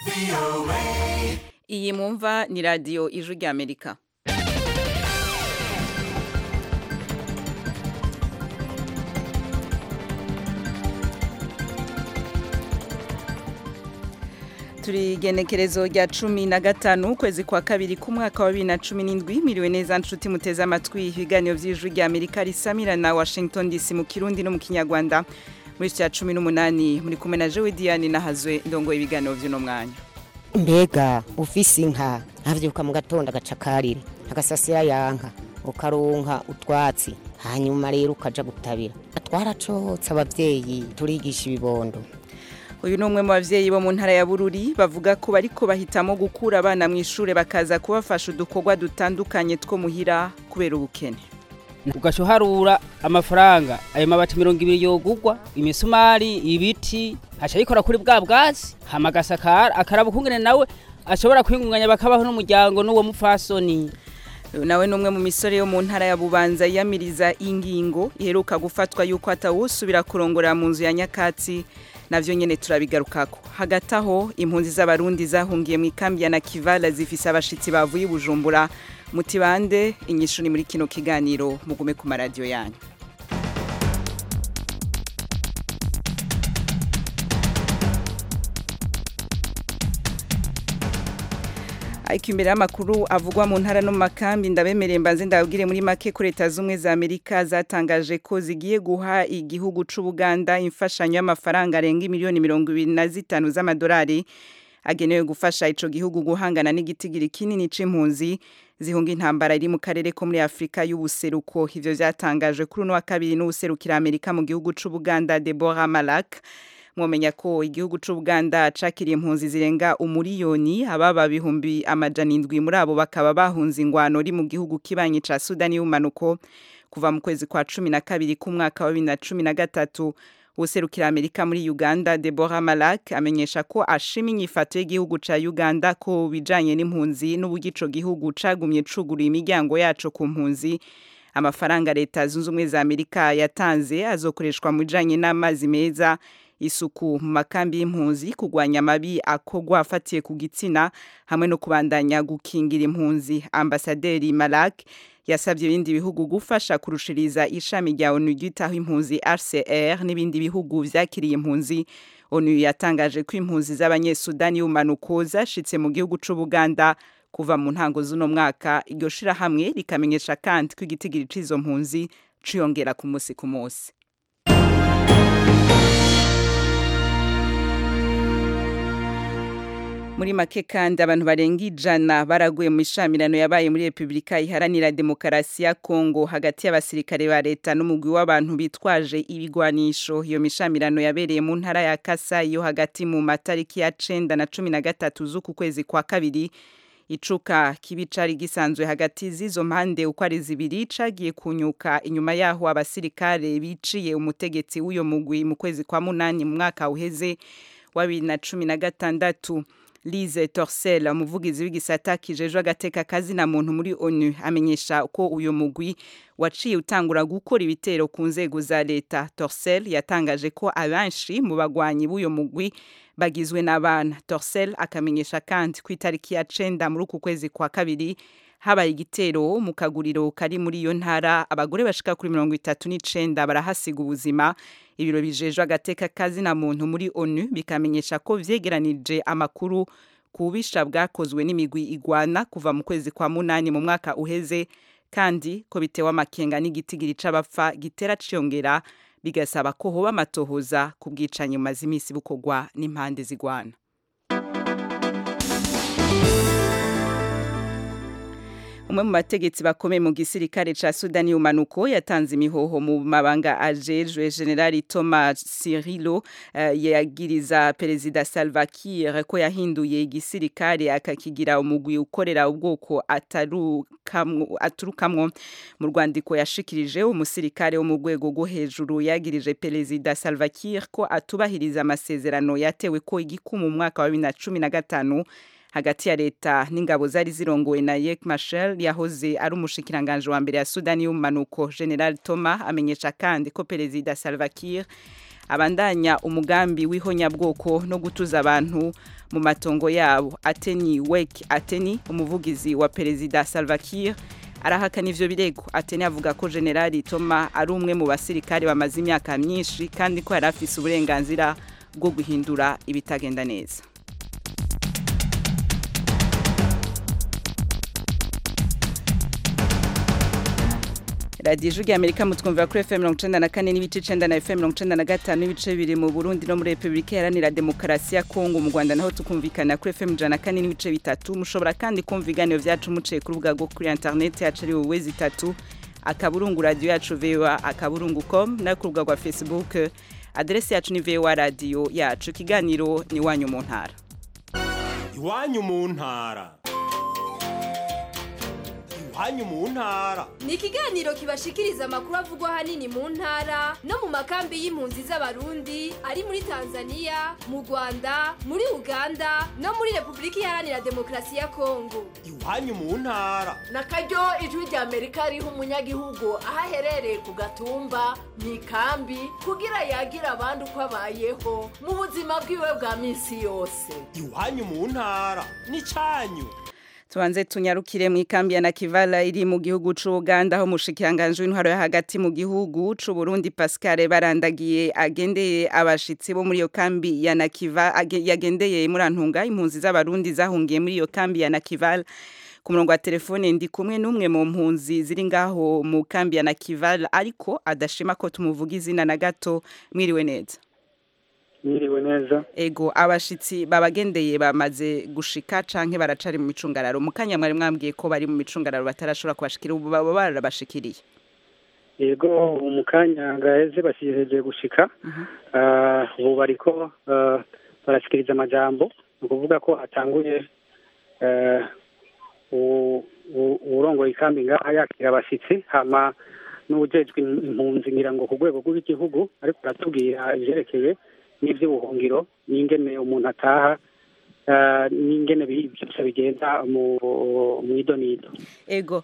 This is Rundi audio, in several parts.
iyi mwumva ni radiyo ijwi ry'amerika turi igenekerezo rya cumi na gatanu ukwezi kwa kabiri k'umwaka wa bibiri na cumi n'indwi miriwe neza nshuti muteze amatwi ibiganiro by'ijwi ry'amerika risamira na washington dc mu kirundi no mu kinyarwanda muri cya cumi n'umunani muri kumwe na jewe diane nahazwe ndongoye ibiganiro by'uno mwanya mbega ufise inka ntavyuka mu gatondo agacakarira agasasira yanka ukaronka utwatsi hanyuma rero ukaja gutabira twaracotse abavyeyi turigisha ibibondo uyu ni umwe mu bavyeyi bo mu ntara ya bururi bavuga ko bariko bahitamo gukura abana mu ishure bakaza kubafasha udukorwa dutandukanye two muhira kubera ubukene ugaca uharura amafaranga ayo mabati mirongo ibiri yogugwa imisumari ibiti haca yikora kuri bwa bwatsi hama agasakara akaraba ukungene nawe ashobora kwingunganya bakabaho n'umuryango n'uwo mupfasoni uyu nawe ni umwe mu misore yo mu ntara ya bubanza yiyamiriza ingingo iheruka gufatwa yuko atawusubira kurongorera mu nzu ya nyakatsi navyo nyene turabigarukako hagati aho impunzi z'abarundi zahungiye mu ikambi ya nakivala zifise abashitsi bavuye i bujumbura mutibande inyishu ni muri kino kiganiro mugume ku maradiyo yanyu ariko imbere y'amakuru avugwa mu ntara no mu makambi ndabemereye mbanze ndababwire muri make ko leta z'ubumwe za amerika zatangaje ko zigiye guha igihugu c'ubuganda imfashanyo y'amafaranga arenga miliyoni mirongo ibiri na zitanu z'amadolari agenewe gufasha ico gihugu guhangana n'igitigiri kinini c'impunzi zihunga intambara iri mu karere ko muri afurika y'ubuseruko ivyo vyatangajwe kuri uno wa kabiri n'uwuserukira amerika mu gihugu c'ubuganda deborah malak mwomenya ko igihugu c'ubuganda cakiriye impunzi zirenga umuriyoni ababa bihumbi amajana indwi muri abo bakaba bahunze ingwano ri mu gihugu kibanyi ca sudani y'umanuko kuva mu kwezi kwa cumi na kabiri k'umwaka wa bibiri na cumi na gatatu userukira amerika muri uganda deborah malak amenyesha ko ashima inyifato y'igihugu ca uganda ko bijanye n'impunzi n'uburyo ico gihugu cagumye cuguruye imiryango yaco ku mpunzi amafaranga leta zunze ubumwe za amerika yatanze azokoreshwa mu bijanye n'amazi meza isuku mu makambi y'impunzi kugwanya amabi akogwa afatiye ku gitsina hamwe no kubandanya gukingira impunzi ambasaderi malak yasabye ibindi bihugu gufasha kurushiriza ishami rya onu ryitaho impunzi rcr n'ibindi bihugu vyakiriye impunzi onu yatangaje ko impunzi z'abanyesudani y'umanuko zashitse mu gihugu c'ubuganda kuva mu ntango z'uno mwaka iryo shirahamwe rikamenyesha kandi ko igitigiri c'izo mpunzi ciyongera ku musi ku musi muri make kandi abantu barenga ijana baraguye mu mishamirano yabaye muri repubulika iharanira demokarasi ya kongo hagati y'abasirikare ba leta n'umugwi w'abantu bitwaje ibigwanisho iyo mishamirano yabereye mu ntara ya kasa yo hagati mu matariki ya cenda na cumi na gatatu z'uku kwezi kwa kabiri icuka kibi cari gisanzwe hagati z'izo mpande uko ari zibiri cagiye kunyuka inyuma yaho abasirikare biciye umutegetsi w'uyo mugwi mu kwezi kwa munani mu mwaka uheze wa bibiri na cumi na gatandatu Lise Torcel umuvugizi w'igisata kijejwe agateka kazi na muntu muri ONU amenyesha ko uyo mugwi waciye utangura gukora ibitero ku nzego za leta Torcel yatangaje ko abenshi mu bagwanyi b'uyo mugwi bagizwe n'abana Torcel akamenyesha kandi ku itariki ya cenda muri uku kwezi kwa kabiri habaye igitero mu kaguriro kari muri iyo ntara abagore bashika kuri mirongo itatu n'icenda barahasiga ubuzima ibiro bijejwe agateka kazi na muntu muri onu bikamenyesha ko vyegeranije amakuru ku bubisha bwakozwe n'imigwi igwana kuva mu kwezi kwa munani mu mwaka uheze kandi ko bitewe amakenga n'igitigiri c'abapfa gitera ciyongera bigasaba ko hoba amatohoza ku bwicanyi bumaze imisi bukorwa n'impande zigwana umwe mu bategetsi bakomeye mu gisirikare ca Sudani y'umanuko yatanze imihoho mu mabanga ajejwe General Thomas Sirilo uh, yagiriza Perezida Salva Kiir ko yahinduye igisirikare akakigira umugwi ukorera ubwoko atarukamwo aturukamwo mu rwandiko yashikirije umusirikare wo mu rwego rwo hejuru yagirije Perezida Salva Kiir ko atubahiriza amasezerano yatewe ko igikumu mu mwaka wa 2015 hagati ya leta n'ingabo zari zirongowe na Yek Machel yahoze ari umushikiranganje wa mbere ya Sudani y'umanuko General Thomas amenyesha kandi ko Perezida Salva Kiir abandanya umugambi w'ihonyabwoko no gutuza abantu mu matongo yabo ateni wek ateni umuvugizi wa perezida salva kiir arahakana ivyo birego ateni avuga ko generali toma ari umwe mu basirikare bamaze imyaka myinshi kandi ko yari afise uburenganzira bwo guhindura ibitagenda neza radiyo ijwi amerika mutwumvira kuri fm mirongo icenda na kane n'ibice icenda na fm mirongo icenda na gatanu n'ibice bibiri mu burundi no muri repubulika iharanira demokarasi ya kongo mu rwanda naho tukumvikana kuri fm ijana na kane n'ibice bitatu mushobora kandi kumva ibiganiro vyacu muciye ku rubuga rwo kuri interineti yacu ari wowe zitatu akaburungu radiyo yacu voa akaburungu com no ku rubuga rwa facebook aderesi yacu ni voa radiyo yacu ikiganiro ni iwanyu mu ntara iwanyu mu ntara iwanyu mu ntara ni ikiganiro kibashikiriza amakuru avugwa ahanini mu ntara no mu makambi y'impunzi z'abarundi ari muri tanzania mu rwanda muri uganda no muri repubulika iharanira demokarasi ya kongo iwanyu mu ntara na karyo ijwi rya amerika riha umunyagihugu aho aherereye ku gatumba mu ikambi kugira yagira abandi uko abayeho mu buzima bwiwe bwa minsi yose iwanyu mu ntara ni cyanyu tubanze tunyarukire mu ikambi ya nakivala iri mu gihugu c'Uganda aho mushikiranganje w'intwaro yo hagati mu gihugu c'u Burundi Pascal barandagiye agendeye abashitsi bo muri iyo kambi ya Nakiva yagendeye muri antunga impunzi z'abarundi zahungiye muri iyo kambi ya Nakival ku murongo wa telefone ndi kumwe n'umwe mu mpunzi ziri ngaho mu kambi ya Nakival ariko adashima ko tumuvuga izina na gato mwiriwe neza Mwiriwe neza ego abashitsi babagendeye bamaze gushika canke baracari mu micungararo mukanya mwari mwambwiye ko bari mu micungararo batarashobora kubashikira ubu baba barabashikiriye yego mu kanya gaheze basizeje gushika ubu bariko barashikiriza amajambo ni ukuvuga ko hatanguye uwurongoye ikambi ngaha yakira abashitsi hama n'uwujejwe impunzi ngira ngo ku rwego rw'igihugu ariko aratubwira ivyerekeye n'ivy'ubuhungiro n'ingene umuntu ataha n'ingene byose bigenda mu idonido ego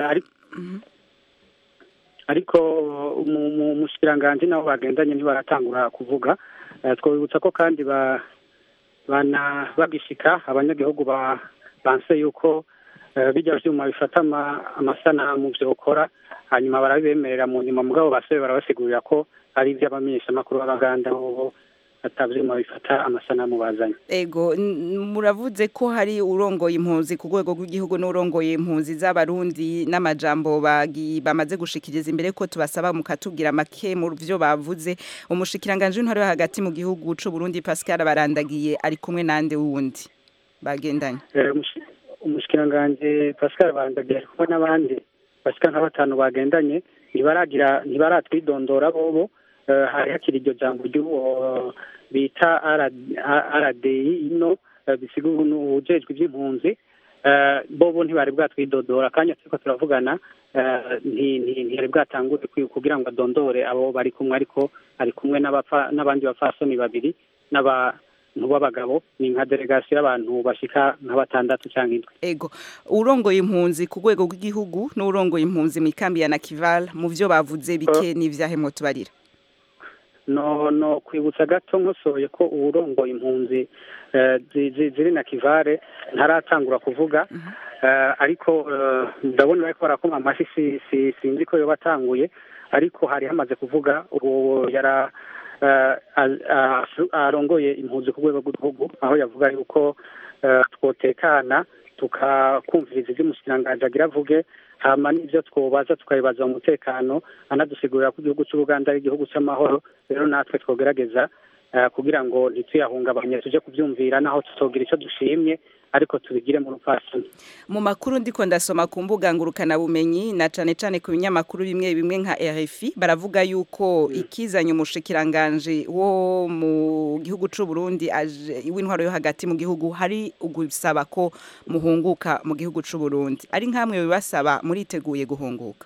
ariko mu mushikiranganji nabo bagendanye ntibaratangura kuvuga twabibutsa ko kandi bana bagishika abanyagihugu banse yuko bijya vyuma bifata amasanamu vyokora hanyuma barabibemerera mu nyuma mugabo basebe barabasigurira ko ari ivy'abamenyeshamakuru b'abaganda bobo atavyuma bifata amasanamu bazanye ego muravuze ko hari urongoye impunzi ku rwego rw'igihugu n'urongoye impunzi z'abarundi n'amajambo bamaze gushikiriza imbere ko tubasaba mukatubwira make mu vyo bavuze umushikiranganje w'intwaro yo hagati mu gihugu c'u Burundi Pascal barandagiye ari kumwe nande wundi bagendanye umushikiranganje Pascal barandagiye ari kumwe n'abandi bashika nka batanu bagendanye ntibaragira ntibaratwidondora bobo hari hakiri iryo jambo ry'uwo bita RDI ino bisiga ujejwe iby'impunzi bobo ntibari bwatwidodora akanya turiko turavugana ntiyari bwatangure kugira ngo adondore abo bari kumwe ariko ari kumwe n'abandi bapfasoni babiri n'abantu b'abagabo ni nka delegasiyo y'abantu bashika nka batandatu cyangwa indwi ego urongoye impunzi ku rwego rw'igihugu n'urongoye impunzi mu ikambi ya nakival mu vyo bavuze bike n'ivyahemwo tubarira no no kwibutsa gato nkosoye ko uwurongoye impunzi ziri na kivare ntaratangura kuvuga ariko ndabona bariko barakoma amashi sinzi ko yoba atanguye ariko hari hamaze kuvuga ubu yara arongoye impunzi ku rwego rw'igihugu aho yavuga yuko twotekana tukakumviriza ibyo umushikiranganji agira avuge hama n'ibyo twobaza tukabibaza mu mutekano anadusigurira ko igihugu cy'ubuganda ari igihugu cy'amahoro rero natwe twogerageza kugira ngo ntituyahungabanye tuje kubyumvira naho tutogira icyo dushimye ariko tubigire mu rupfasoni mu makuru ndiko ndasoma ku mbuga ngurukana bumenyi na cane cane ku binyamakuru bimwe bimwe nka RFI baravuga yuko ikizanye umushikiranganje wo mu gihugu c'u Burundi w'intwaro yo hagati mu gihugu hari ugusaba ko muhunguka mu gihugu c'u Burundi ari nkamwe bibasaba muriteguye guhunguka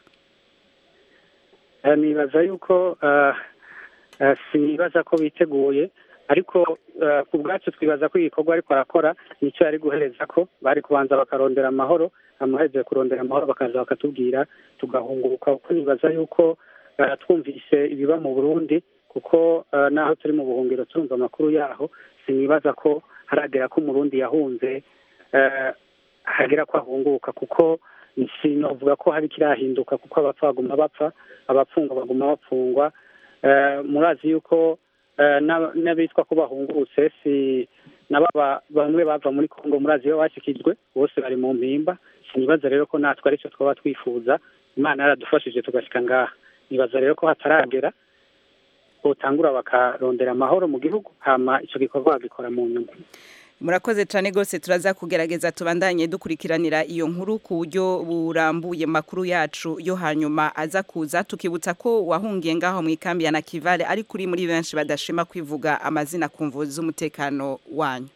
nibaza yuko sinibaza ko biteguye ariko ku bwacu twibaza ko igikorwa ariko arakora nicyo yari guhereza ko bari kubanza bakarondera amahoro amaherezo kurondera amahoro bakaza bakatubwira tugahunguka kuko nibaza yuko twumvise ibiba mu burundi kuko eh, naho turi mu buhungiro turumva amakuru yaho sinibaza ko haragera ko umurundi yahunze eh, hagera ko ahunguka kuko sinovuga ko hari kirahinduka kuko abapfa baguma bapfa abapfungwa baguma bapfungwa Eh, murazi yuko eh, n'ab- n'abitwa ko bahungurutse si nababa bamwe bava muri kongo murazi iyo bashikijwe bose bari mu mpimba sinibaza rero ko natwe aricyo twaba twifuza imana yaradufashije tugashika ngaha nibaza rero ko hataragera botangura bakarondera amahoro mu gihugu hama ico gikorwa bagikora mu nyuma murakoze cyane rwose turaza kugerageza tubandanye dukurikiranira iyo nkuru ku buryo burambuye makuru yacu yo hanyuma aza kuza tukibutsa ko wahungiye ngaho mu ikambi ya nakivale ari kuri muri benshi badashima kwivuga amazina ku mvu z'umutekano wanyu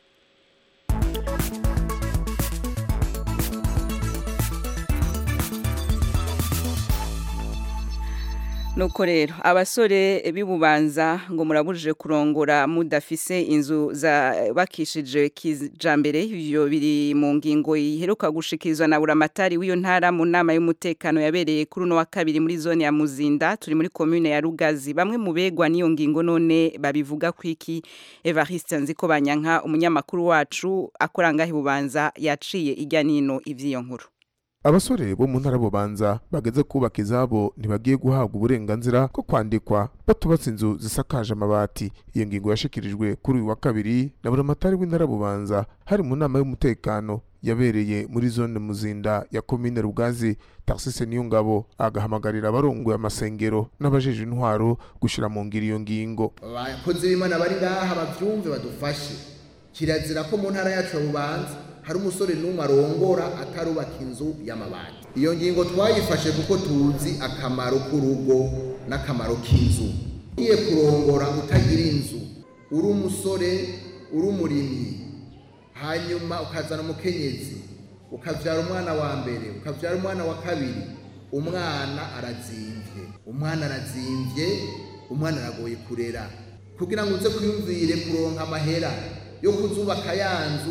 nuko rero abasore b'ibubanza ngo murabujije kurongora mudafise inzu bakishije kijambere ibyo biri mu ngingo iheruka gushikirizwa na buramatari w'iyo ntara mu nama y'umutekano yabereye kuri uno wa kabiri muri zone ya muzinda turi muri komune ya rugazi bamwe mu begwa n'iyo ngingo none babivuga ku iki evariste nziko banyanka umunyamakuru wacu akora ngaho ibubanza yaciye ijya n'ino iby'iyo nkuru abasore bo mu ntara bubanza bageze kubaka izabo ntibagiye guhabwa uburenganzira bwo kwandikwa batubatse inzu zisakaje amabati iyo ngingo yashikirijwe kuri uyu wa kabiri na buramatari w'intara bubanza hari mu nama y'umutekano yabereye muri zone muzinda ya komine rugazi taxise niyo ngabo agahamagarira abarongoye amasengero n'abajeje intwaro gushira mu ngiro iyo ngingo abakozi b'imana bari ngaha bavyumve badufashe kirazira ko mu ntara yacu ya bubanza hari umusore n'umwe arongora atarubaka inzu y'amabati iyo ngingo twayifashe kuko tuzi akamaro k'urugo n'akamaro k'inzu ugiye kurongora utagira inzu uri umusore uri umurimyi hanyuma ukazana umukenyezi ukabyara umwana wa mbere ukabyara umwana wa kabiri umwana arazimvye umwana arazimvye umwana aragoye kurera kugira ngo uze kwiyumvire kuronka amahera yo kuzubaka ya nzu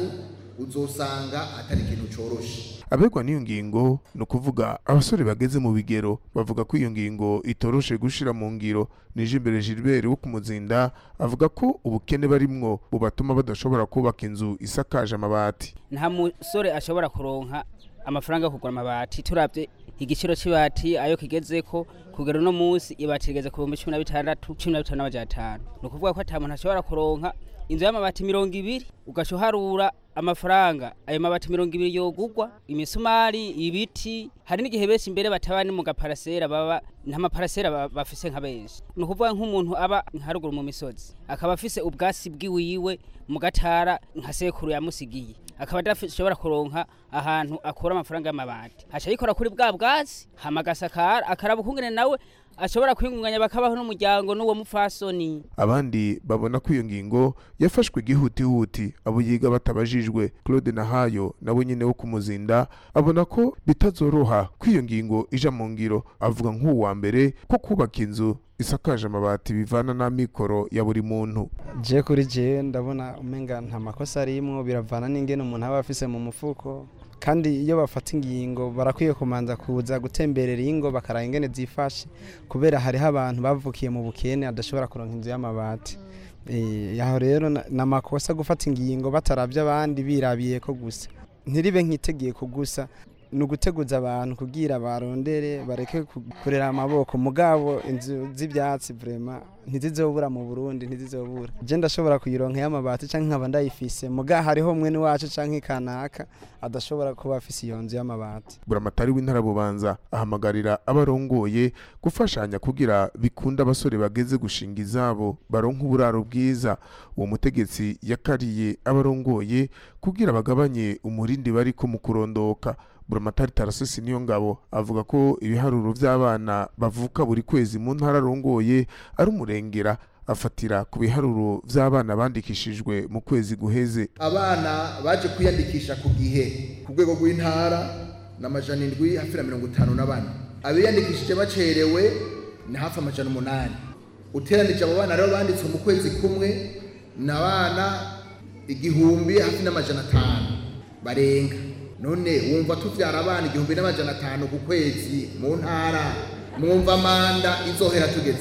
uzosanga atari ikintu coroshe abegwa n'iyo ngingo ni ukuvuga abasore bageze mu bigero bavuga ko iyo ngingo itoroshe gushira mu ngiro nije imbere Gilbert wo kumuzinda avuga ko ubukene barimwo bubatuma badashobora kubaka inzu isakaje amabati nta musore ashobora kuronka amafaranga yo kugura amabati turabye igiciro c'ibati ayo kigezeko kugera uno munsi ibati rigeze ku bihumbi cumi na bitandatu cumi na bitanu n'amajana atanu ni ukuvuga ko ata muntu ashobora kuronka inzu y'amabati mirongo ibiri ugaca uharura amafaranga ayo mabati mirongo ibiri yogugwa imisumari ibiti hari n'igihe benshi imbere bataba ni mu gaparasera baba nta maparasera ba- bafise nka benshi ni ukuvuga nk'umuntu aba nkaruguru mu misozi akaba afise ubwasi bwiwiwe mu gatara nka sekuru yamusigiye akaba adashobora kuronka ahantu akura amafaranga y'amabati aca yikora kuri bwa bwatsi hama agasakara akaraba ukungene nawe ashobora kwingunganya bakabaho n'umuryango n'uwo mupfasoni abandi babona ko iyo ngingo yafashwe igihutihuti abo yiga batabajijwe claude nahayo nawe nyine wo kumuzinda abona ko bitazoroha ko iyo ngingo ija mu ngiro avuga nk'uwa mbere ko kubaka inzu isakaje amabati bivana n'amikoro ya buri muntu je kuri je ndabona umenga nta makosa arimwo biravana n'ingene umuntu aba afise mu mufuko kandi iyo bafata ingingo barakwiye kumanza kuza gutemberera ingo bakaraba ingene zifashe kubera hariho abantu bavukiye mu bukene adashobora kuronka inzu y'amabati Eh, aho rero na- ni amakosa gufata ingingo bataravye abandi birabiye ko gusa ntiribe nk'itegeko gusa ni uguteguza abantu kugira barondere bareke ku- kurera amaboko mugabo inzu z'ibyatsi vrema ntizizobura mu burundi ntizizobura je ndashobora kuyironka y'amabati canke nkaba ndayifise muga hariho mwene wacu canke kanaka adashobora kuba afise iyo nzu y'amabati buramatari w'intara bubanza ahamagarira abarongoye gufashanya kugira bikunda abasore bageze gushinga izabo baronka uburaro bwiza uwo mutegetsi yakariye abarongoye kugira bagabanye umurindi bariko mu kurondoka buramatari tarasisi niyo ngabo avuga ko ibiharuro vy'abana bavuka buri kwezi mu ntara arongoye ari umurengera afatira ku biharuro vy'abana bandikishijwe mu kwezi guheze abana baje kwiyandikisha ku gihe ku rwego rw'intara ni amajana indwi hafi na mirongo itanu na bane abiyandikishije bacerewe ni hafi amajana umunani uteranije abo bana rero banditswe mu kwezi kumwe ni abana igihumbi hafi n'amajana atanu barenga none wumva tuvyara abana igihumbi n'amajana atanu ku kwezi mu ntara mwumva manda izohera tugeze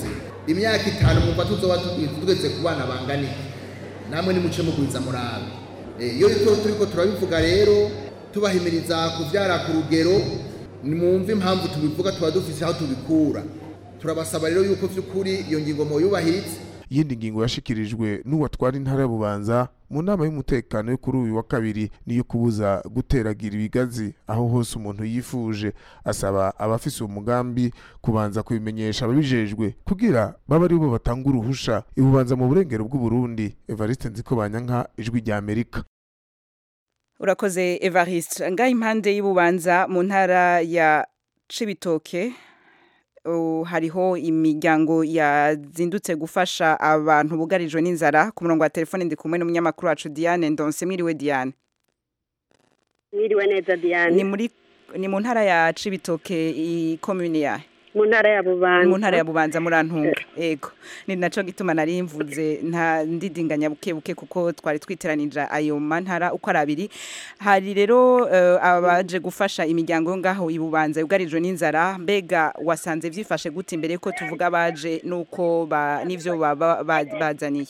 imyaka itanu mwumva tuzoba tugeze ku bana bangana iki namwe nimuce mugwiza murabe iyo turi ko turabivuga rero tubahimiriza kubyara ku rugero nimwumve impamvu tubivuga tuba dufite aho tubikura turabasaba rero yuko by'ukuri iyo ngingo muyubahirize iyindi ngingo yashikirijwe n'uwatwara intara ya bubanza mu nama y'umutekano yo kuri uyu wa kabiri niyo kubuza guteragira ibigazi aho hose umuntu yifuje asaba abafise uwo mugambi kubanza kubimenyesha ababijejwe kugira babe ari bo batanga uruhusha ibubanza mu burengero bw'uburundi evariste nziko banyanka ijwi rya amerika urakoze evariste ngaho impande y'ububanza mu ntara ya cibitoke hariho imiryango yazindutse gufasha abantu bugarijwe n'inzara ku murongo wa telefone ndi kumwe n'umunyamakuru wacu Diane Ndonse mwiriwe Diane mwiriwe neza Diane ni muri ni mu ntara ya Cibitoke i commune ya mu ntara ya Bubanza mu ntara ya Bubanza murantunga ego ni naco gituma nari mvuze nta ndidinganya buke buke kuko twari twiteranije ayo mantara uko ari abiri hari rero uh, abaje gufasha imiryango yo ngaho ibubanza yugarijwe n'inzara mbega wasanze vyifashe gute imbere ko tuvuga baje nuko ba nivyo bazaniye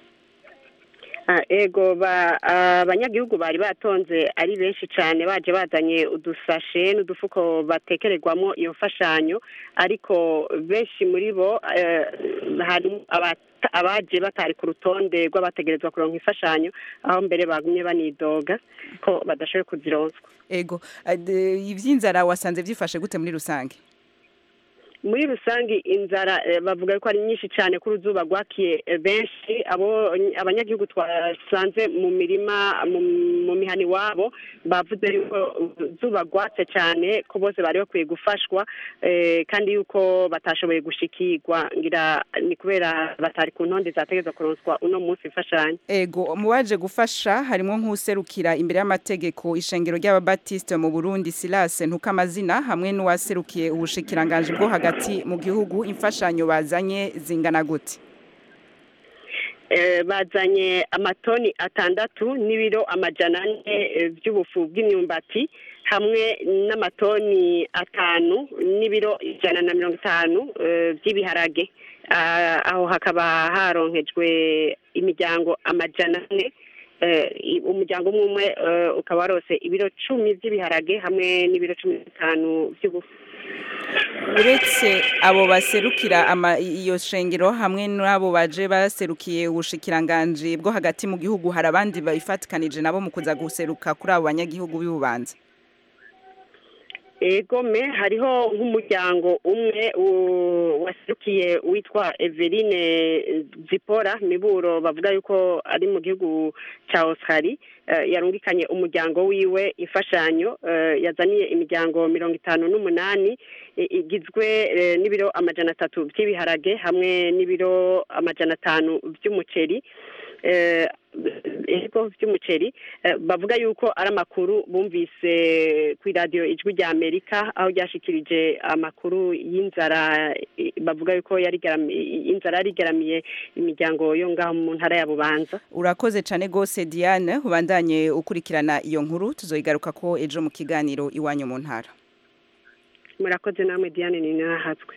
ego abanyagihugu bari batonze ari benshi cyane baje bazanye udusashe n'udufuko batekererwamo iyo mfashanyo ariko benshi muri bo hari abaje batari ku rutonde rw'abategerezwa kuronka imfashanyo aho mbere bagumye banidoga ko badashoboye kuzironswa ego iby'inzara wasanze byifashe gute muri rusange muri rusange inzara bavuga ko ari nyinshi cyane ko uruzuba rwakiye benshi abo abanyagihugu twasanze mu mirima mu mihani wabo bavuze yuko uruzuba rwatse cyane ko bose bari bakwiye gufashwa kandi yuko batashoboye gushikirwa ngira ni kubera batari ku ntonde zategeza kuronswa uno munsi imfashanyo ego mu baje gufasha harimo nk'userukira imbere y'amategeko ishengero ry'ababatisite mu burundi silase ntukamazina hamwe n'uwaserukiye ubushikiranganji bwo hagati hagati mu gihugu imfashanyo bazanye zingana gute bazanye amatoni atandatu n'ibiro amajana ane by'ubufu bw'imyumbati hamwe n'amatoni atanu n'ibiro ijana na mirongo itanu by'ibiharage aho hakaba haronkejwe imiryango amajana ane umuryango umwe umwe ukaba warose ibiro cumi by'ibiharage hamwe n'ibiro cumi n'itanu by'ubufu uretse abo baserukira iyo shengero hamwe n'abo baje baserukiye ubushikiranganji bwo hagati mu gihugu hari abandi babifatikanije nabo mu kuza guseruka kuri abo banyagihugu b'ububanza egome hariho nk'umuryango umwe waserukiye witwa Eveline zipora miburo bavuga yuko ari mu gihugu cya oscari yarungikanye umuryango wiwe imfashanyo yazaniye imiryango mirongo itanu n'umunani igizwe n'ibiro amajana atatu by'ibiharage hamwe n'ibiro amajana atanu by'umuceri ibigo by'umuceri bavuga yuko ari amakuru bumvise ku iradiyo ijwi rya amerika aho ryashikirije amakuru y'inzara bavuga yuko inzara yari igaramiye imiryango yo ngaho mu ntara ya bubanza urakoze cyane rwose diane ubandanye ukurikirana iyo nkuru tuzoyigaruka ko ejo mu kiganiro iwanyu mu ntara murakoze namwe diane ni nahatswe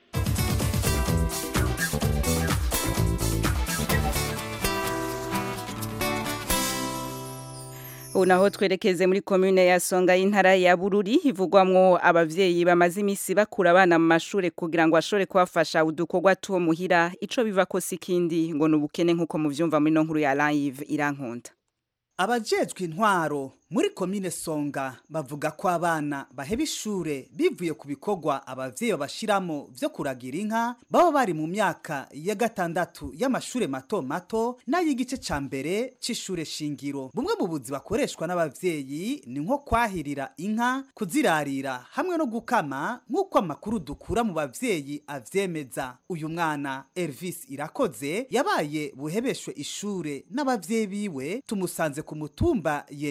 naho twerekeze muri komune ya songa y'intara ya bururi ivugwamwo abavyeyi bamaze imisi bakura abana mu mashure kugira ngo ashobore kubafasha udukorwa tuwo muhira ico biva ko sikindi ngo nubukene nkuko muvyumva muri no nkuru ya live irankunda abajejwe intwaro muri komine songa bavuga ko abana baheba ishure bivuye ku bikorwa abavyeyi babashiramo vyo kuragira inka baba bari mu myaka ya gatandatu y'amashure mato mato n'ay'igice ca mbere c'ishure shingiro bumwe mu buzi bakoreshwa n'abavyeyi ni nko kwahirira inka kuzirarira hamwe no gukama nk'uko amakuru dukura mu bavyeyi avyemeza uyu mwana Elvis Irakoze yabaye buhebeshwe ishure n'abavyeyi biwe tumusanze ku mutumba yengero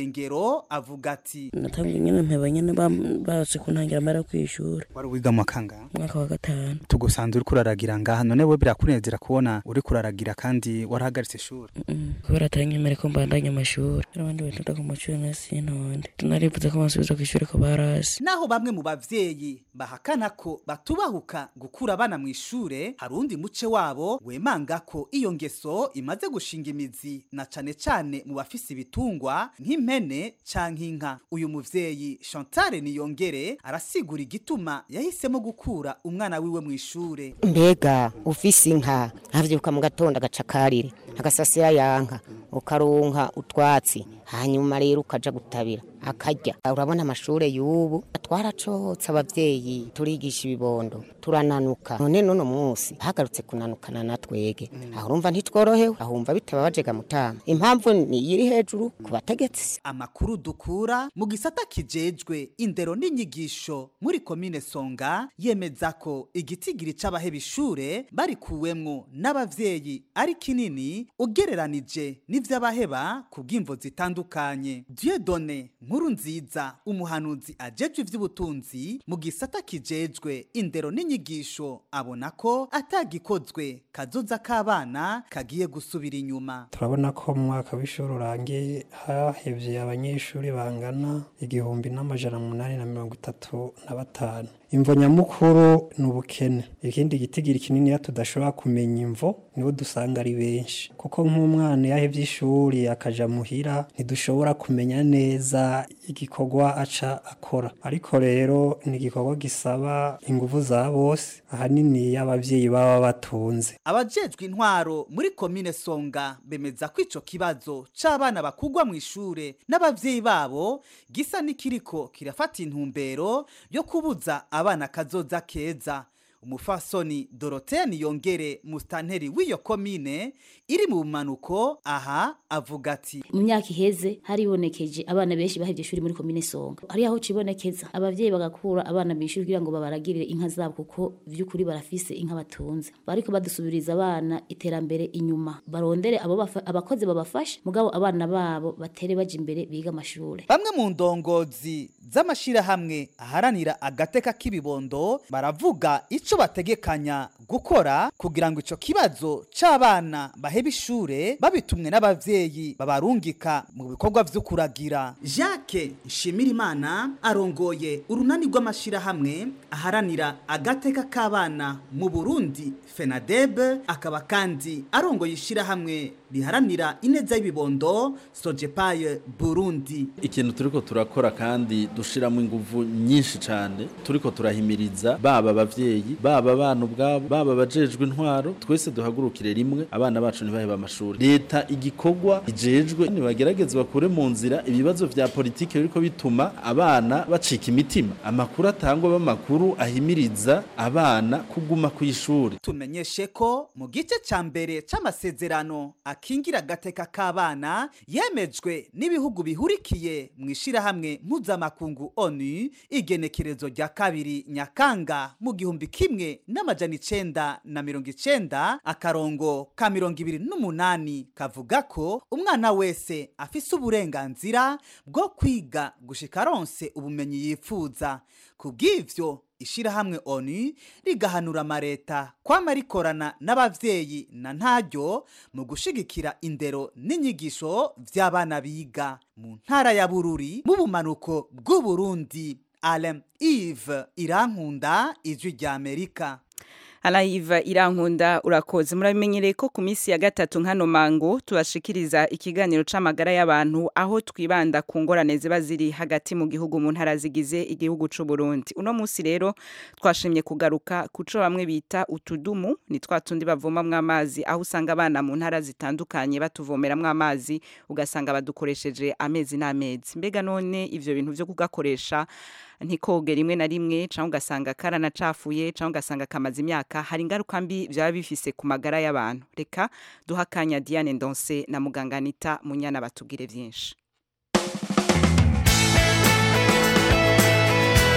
ariko avuga ati natangiye nyine mpeba nyine bam- bazi kuntangira amara kw'ishuri wari wiga mu kanga umwaka wa gatanu tugusanze uri kuraragira ngaha none we birakunezera kubona uri kuraragira kandi warahagaritse ishuri Mm, kubera atanyemere ko mbandanya amashuri abandi batonda ku mashuri na sintonde tunarifuza ko bansubiza ku ishuri ko barasi naho bamwe mu bavyeyi bahakana ko batubahuka gukura abana mu ishure hari undi muce wabo wemanga ko iyo ngeso imaze gushinga imizi na cane cane mu bafise ibitungwa nk'impene canke inka uyu muvyeyi Chantal Niyongere arasigura igituma yahisemo gukura umwana wiwe mu ishure mbega ufise inka avyuka mu gatondo agacakarire agasasira yanka ukaronka utwatsi hanyuma rero ukaja gutabira akarya urabona amashure y'ubu twaracotse abavyeyi turigisha ibibondo turananuka none nuno munsi hagarutse kunanukana na twege aho urumva ntitworohewe ahumva bitaba bajega mutama impamvu ni iri hejuru ku bategetsi amakuru dukura mu gisata kijejwe indero n'inyigisho muri komine songa yemeza ko igitigiri c'abaheba ishure barikuwemwo n'abavyeyi ari kinini ugereranije n'ivy'abaheba ku bw'imvo zitandukanye dieudonne nkuru nziza umuhanuzi ajejwe ivy'ubutunzi mu gisata kijejwe indero n'inyigisho abona ko atagikozwe kazoza k'abana kagiye gusubira inyuma turabona ko mu mwaka w'ishuri urangiye hahevye abanyeshuri bangana igihumbi n'amajana munani na mirongo itatu na batanu imvo nyamukuru ni ubukene ikindi gitigiri kinini tudashobora kumenya imvo nibo dusanga ari benshi kuko nk'umwana yahevye ishuri akaja muhira ntidushobora kumenya neza igikorwa aca akora ariko rero ni igikorwa gisaba inguvu za bose ahanini y'abavyeyi baba batunze abajejwe intwaro muri komine songa bemeza ko ico kibazo c'abana bakugwa mu ishure n'abavyeyi babo gisa n'ikiriko kirafata intumbero yo kubuza abana kazoza keza umufasoni dorotea niyongere musitanteri w'iyo komine iri mu bumanuko aha avuga ati mu myaka iheze haribonekeje abana benshi bahevye ishuri muri komine songa hari aho cibonekeza abavyeyi bagakura abana mu ishuri kugira ngo babaragirire inka zabo kuko vy'ukuri barafise inka batunze bariko badusubiriza abana iterambere inyuma barondere abo bafa- abakozi babafashe mugabo abana babo batere baja imbere biga amashure bamwe mu ndongozi z'amashirahamwe aharanira agateka k'ibibondo baravuga ico bategekanya gukora kugira ngo ico kibazo c'abana baheba ishure babitumwe n'abavyeyi babarungika mu bikorwa vyo kuragira Jacques Nshimirimana arongoye urunani rw'amashirahamwe aharanira agateka k'abana mu Burundi FENADEB akaba kandi arongoye ishirahamwe riharanira ineza y'ibibondo Sojepaye Burundi ikintu turiko turakora kandi dushiramo inguvu nyinshi cyane turiko turahimiriza baba abavyeyi baba abana ubwabo baba abajejwe intwaro twese duhagurukire rimwe abana bacu ntibaheba amashuri leta igikorwa ijejwe nibagerageze bakure mu nzira ibibazo vya politike biriko bituma abana bacika imitima amakuru atangwa b'amakuru ahimiriza abana kuguma ku ishuri tumenyeshe ko mu gice ca mbere c'amasezerano akingira agateka k'abana yemejwe n'ibihugu bihurikiye mu ishirahamwe mpuzamakungu onu igenekerezo rya kabiri nyakanga mu gihumbi kimwe n'amajana icenda na mirongo icenda akarongo ka mirongo ibiri n'umunani kavuga ko umwana wese afise uburenganzira bwo kwiga gushika aronse ubumenyi yifuza ku bw'ivyo ishirahamwe onu rigahanura amareta kwama rikorana n'abavyeyi na ntaryo mu gushigikira indero n'inyigisho vy'abana biga mu ntara ya bururi mu bumanuko bw'uburundi alem ive irankunda ijwi rya amerika Alaiva irankunda urakoze murabimenyereye ko ku minsi ya gatatu nkano mango tubashikiriza ikiganiro c'amagara y'abantu aho twibanda ku ngorane ziba ziri hagati mu gihugu mu ntara zigize igihugu c'u Burundi uno munsi rero twashimye kugaruka kuco bamwe bita utudumu ni twa tundi bavomamwo amazi aho usanga abana mu ntara zitandukanye batuvomeramwo amazi ugasanga badukoresheje amezi n'amezi mbega none ivyo bintu vyo kugakoresha ntikoge rimwe na rimwe cyangwa ugasanga karanacafuye cyangwa ugasanga kamaze imyaka hari ingaruka mbi byaba bifise ku magara y'abantu reka duha akanya diane ndonse na muganga anita munyana batubwire byinshi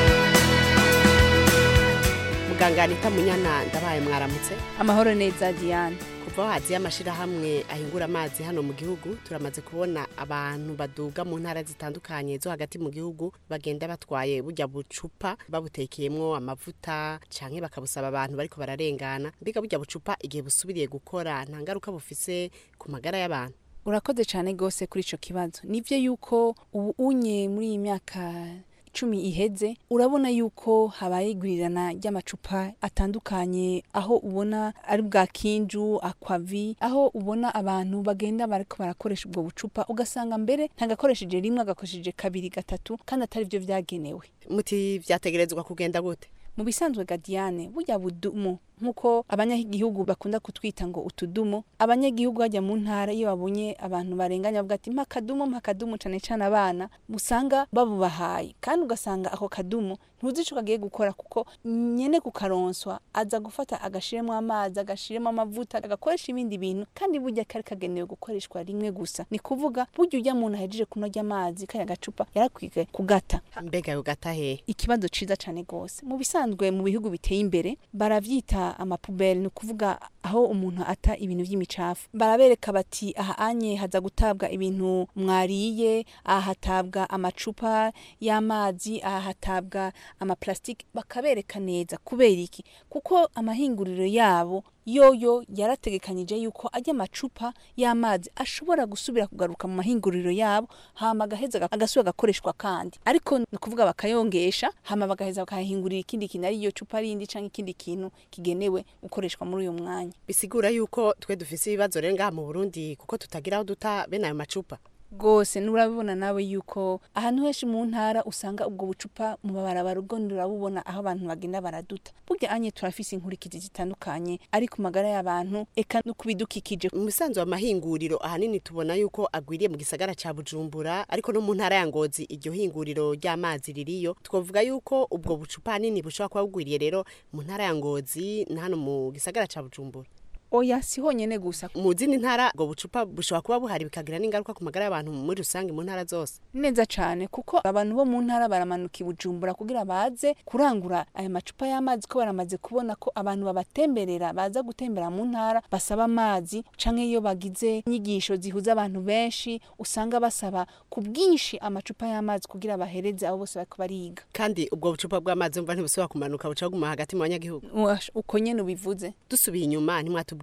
muganga anita munyana ndabaye mwaramutse amahoro neza diane ku kuva aho haziye amashyirahamwe ahingura amazi hano mu gihugu turamaze kubona abantu baduga mu ntara zitandukanye zo hagati mu gihugu bagenda batwaye bujya bucupa babutekeyemo amavuta cyangwa bakabusaba abantu bariko bararengana mbega bujya bucupa igihe busubiriye gukora nta ngaruka bufise ku magara y'abantu urakoze cyane rwose kuri icyo kibazo nibyo yuko ubu unye muri iyi myaka icumi iheze urabona yuko habaye igurirana ry'amacupa atandukanye aho ubona ari bwa kinju akwavi aho ubona abantu bagenda bariko barakoresha ubwo bucupa ugasanga mbere ntagakoresheje rimwe agakoresheje kabiri gatatu kandi atari byo byagenewe muti vyategerezwa kugenda gute mu bisanzwe gadiyane burya budumu nk'uko abanyagihugu bakunda kutwita ngo utudumo abanyagihugu bajya mu ntara iyo babonye abantu barenganya bavuga ati mpa akadumu mpa akadumu cane cane abana usanga babubahaye kandi ugasanga ako kadumu ntuzi ico kagiye gukora kuko nyene kukaronswa aza gufata agashiremo amazi agashiremo amavuta agakoresha ibindi bintu kandi burya kari kagenewe gukoreshwa rimwe gusa ni kuvuga burya ujya muntu ahejeje kunoga amazi kaya gacupa yarakwiye kugata mbega yogata hehe ikibazo ciza cane gose mu bisanzwe mu bihugu biteye imbere baravyita amapubele ni ukuvuga aho umuntu ata ibintu by'imicafu barabereka bati aha anye haza gutabwa ibintu mwariye aha hatabwa amacupa y'amazi aha hatabwa amaplastike bakabereka neza kubera iki kuko amahinguriro yabo yoyo yarategekanyije yuko ajya amacupa y'amazi ashobora gusubira kugaruka mu mahinguriro yabo hama agaheza agasubira agakoreshwa kandi ariko ni ukuvuga bakayongesha hama bagaheza bakahingurira ikindi kintu ari iyo cupa rindi cyangwa ikindi kintu kigenewe gukoreshwa muri uyu mwanya bisigura yuko twe dufise ibibazo rero ngaha mu burundi kuko tutagira aho duta bene ayo macupa rwose nurabibona nawe yuko ahantu henshi mu ntara usanga ubwo bucupa mu mabarabara ubwo nurabubona aho abantu bagenda baraduta burya anye turafise inkurikizi zitandukanye ari ku magara y'abantu eka no kubidukikije mu bisanzwe amahinguriro ahanini tubona yuko agwiriye mu gisagara ca bujumbura ariko no mu ntara ya ngozi iryo hinguriro ry'amazi ririyo twavuga yuko ubwo bucupa hanini bushobora kuba bugwiriye rero mu ntara ya ngozi na hano mu gisagara ca bujumbura oya si honyene gusa mu zindi ntara ubwo bucupa bushobora kuba buhari bikagira n'ingaruka ku magara y'abantu muri rusange mu ntara zose neza cane kuko abantu bo mu ntara baramanuka i bujumbura kugira baze kurangura aya macupa y'amazi ko baramaze kubona ko abantu babatemberera baza gutembera mu ntara basaba amazi canke iyo bagize inyigisho zihuza abantu benshi usanga basaba ku bwinshi amacupa y'amazi kugira bahereze abo bose bariko bariga kandi ubwo bucupa bw'amazi umva ntibusubira kumanuka buca buguma hagati mu banyagihugu uko nyene ubivuze dusubiye inyuma ntimwatubwiye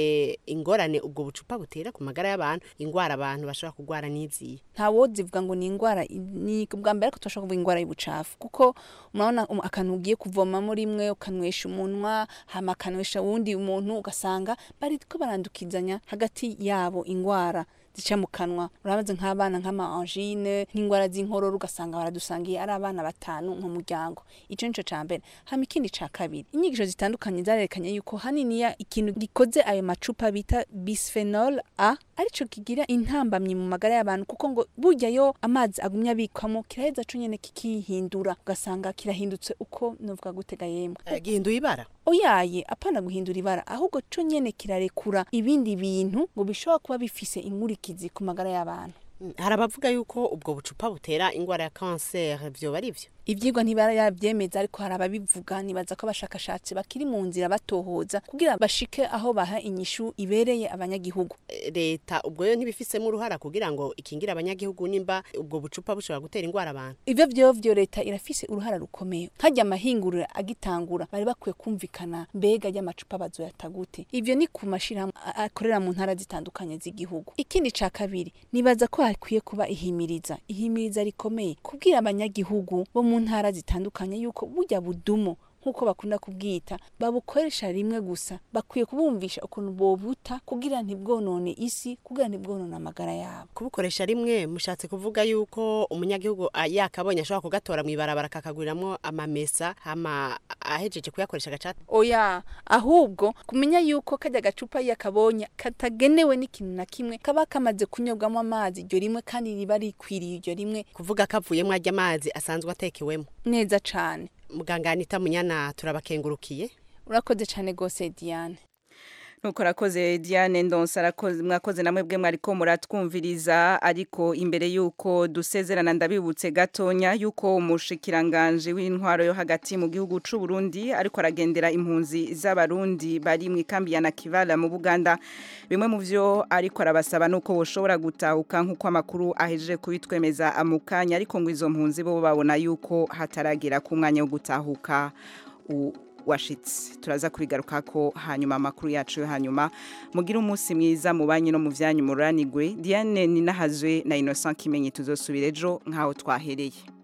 ingorane ubwo bucupa butera ku magara y'abantu ingwara abantu bashobora kurwara n'iziye nta wozivuga ngo ni ingwara ni bwa mbere ko tudashobora kuvuga ingwara y'ubucafu kuko murabona akantu ugiye kuvomamo rimwe ukanywesha umunwa hama akanywesha wundi umuntu ugasanga bariko barandukizanya hagati yabo ingwara zica mu kanwa urabaze nk'abana nk'ama angine nk'ingwara z'inkorora ugasanga baradusangiye ari abana batanu mu muryango ico nico ca mbere hama ikindi ca kabiri inyigisho zitandukanye zarerekanye yuko haniniya ikintu gikoze ayo macupa bita bisphenol a arico kigira intambamyi mu magara y'abantu kuko ngo burya yo amazi agumya abikwamo kiraheza co nyene kikihindura ugasanga kirahindutse uko novuga gutega yemwe gihinduye ibara oyaye apana guhindura ibara ahubwo co nyene kirarekura ibindi bintu ngo bishobora kuba bifise inkurikizi ku magara y'abantu hari abavuga yuko ubwo bucupa butera ingwara ya kanseri vyoba ari vyo ivyigwa ntibaravyemeza ariko hari ababivuga nibaza ko abashakashatsi bakiri mu nzira batohoza kugira bashike aho baha inyishu ibereye abanyagihugu leta ubwo yo ntibifisemo uruhara kugira ngo ikingire abanyagihugu nimba ubwo bucupa bushobora gutera ingwara abantu ivyo vyovyo leta irafise uruhara rukomeye harya amahinguriro agitangura bari bakwiye kumvikana mbega ry'amacupa bazoyata gute ivyo ni ku mashirahamwe akorera mu ntara zitandukanye z'igihugu ikindi ca kabiri nibaza ko hakwiye kuba ihimiriza ihimiriza rikomeye kubwira abanyagihugu bo mu ntara zitandukanye yuko burya budumo nk'uko bakunda kubwita babukoresha rimwe gusa bakwiye kubumvisha ukuntu bobuta kugira ntibwonone isi kugira ntibwonone amagara yabo kubukoresha rimwe mushatse kuvuga yuko umunyagihugu yakabonye ashobora kugatora mu ibarabara kakaguriramwo amamesa hama ahejeje kuyakoresha gacata oya ahubwo kumenya yuko kajya gacupa yakabonye katagenewe n'ikintu na kimwe kaba kamaze kunyobwamo amazi iryo rimwe kandi riba rikwiriye iryo rimwe kuvuga kavuyemo ajya amazi asanzwe atekewemo neza cane muganga Anita Munyana turabakengurukiye urakoze cyane gose Diane nuko rakoze Diane Ndonsa arakoze mwakoze namwe bwe mwariko muratwumviriza ariko imbere yuko dusezerana ndabibutse gatonya yuko umushikiranganje w'intwaro yo hagati mu gihugu c'u Burundi ariko aragendera impunzi z'abarundi bari mu ikambi ya Nakivala mu Buganda bimwe mu vyo ariko arabasaba nuko boshobora gutahuka nkuko amakuru ahejeje kubitwemeza amukanya ariko ngo izo mpunzi bo babona yuko hataragera ku mwanya wo gutahuka u- washitse turaza kubigaruka ko hanyuma amakuru yacu yo hanyuma mugira umunsi mwiza mu banyi no mu vyanyu muranigwe Diane Ninahazwe na Innocent Kimenyi tuzosubira ejo nkaho twahereye